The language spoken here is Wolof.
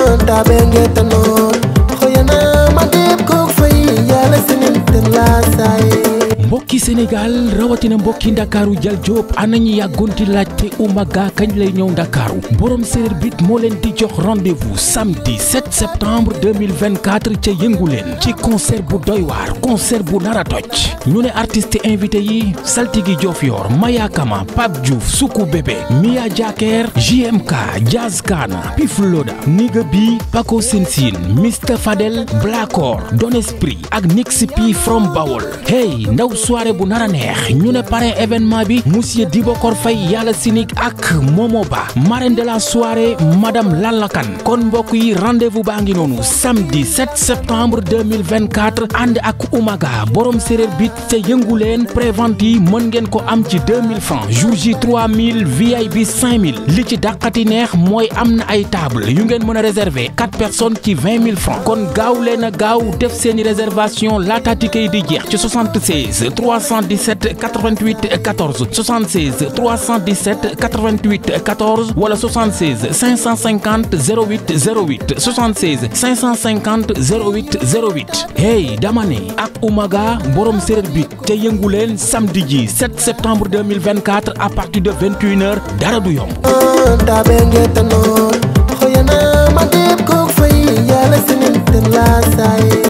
tabe ngetanoor xoyana ma deeb kook fay yàlla sinin te laa saaye mbokki Sénégal rawatina mbokki ndakaaru jal Diop ana ñi yàggoonti laajte Oumaga kañ lay ñëw ndakaaru borom séréer bit moo leen di jox rendez-vous samedi 7 septembre 2024 ca yëngu leen ci concert bu doy waar concert bu nar a toj ñu ne artiste invité yi Saltigi Diofior Maya Kama Pape Diouf Soukou Bébé Mia Jaker JMK Jazz Kana Pif Loda Niga Bi Paco Sensine Mr Fadel Blacor Don Esprit ak Nix P from Bawol hey ndaw soirée bu nar a neex ñu ne parrain événement bi monsieur Dibokor Faye yàlla sinik ak Momo Ba marraine de la soirée madame Lalakan kon mbokk yi rendez-vous baa ngi noonu samedi 7 septembre 2024 ànd ak Oumaga borom séréer bit te yëngu leen prévente yi mën ngeen ko am ci 2000 francs jour J 3000 VIP 5000 li ci dàqati neex mooy am na ay table yu ngeen mën a réserver 4 personnes ci 20 000 francs kon gaaw leen a gaaw def seeni réservation laata ticket yi di jeex ci 76 317 88 14 76 317 88 14 wala 76 550 08 08 76 550 08 08 hey dama ne ak Oumaga borom séréer bi te yëngu leen samedi ji 7 septembre 2024 à partir de 21h dara du yomb. tabe ngetanoor xoyana ma deeb kook fay yàlla sinin te laa saaye